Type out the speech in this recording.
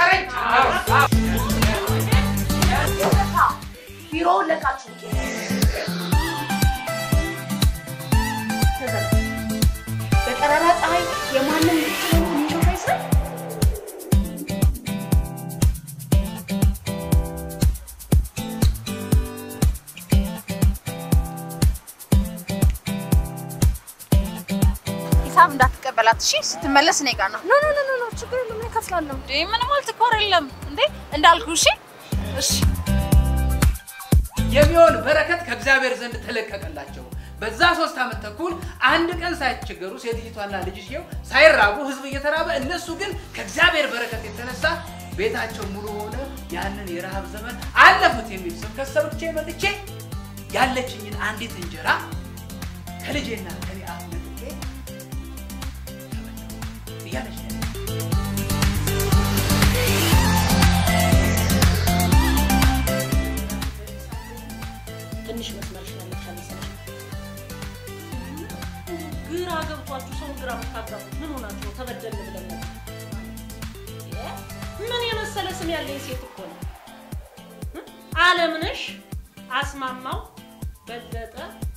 አሻፈረኝ። ቢሮውን ለቃችሁ በጠራራ ፀሐይ የማንም የሚሾፍ አይስራ ሂሳብ እንዳትቀበላት እሺ። ስትመለስ እኔ ጋር ነው። ኖ ኖ ኖ ኖ ችግር የለም እኔ እከፍላለሁ። እንዴ ምንም አልትኮር የለም እንዴ እንዳልኩ እሺ። እሺ የሚሆን በረከት ከእግዚአብሔር ዘንድ ተለቀቀላቸው። በዛ ሶስት ዓመት ተኩል አንድ ቀን ሳይቸገሩ ሴትይቷና ልጅየው ሳይራቡ ህዝብ እየተራበ እነሱ ግን ከእግዚአብሔር በረከት የተነሳ ቤታቸው ሙሉ ሆነ። ያንን የረሃብ ዘመን አለፉት የሚል ስብከት ሰብቼ መጥቼ ያለችኝን አንዲት እንጀራ ከልጄና ከኔ አፍ ነጥቄ ተበላሁ እያለች ነው ያለችው። ትንሽ መስመርሽ ያለሽ መሰለሽ። ግራ ገብቷችሁ ሰውን ግራ የምታጋቡት ምን ሆናችሁ ነው? ተበደልን ብለን ነው። ምን የመሰለ ስም ያለኝ ሴት እኮ ነው። አለምነሽ አስማማው በለጠ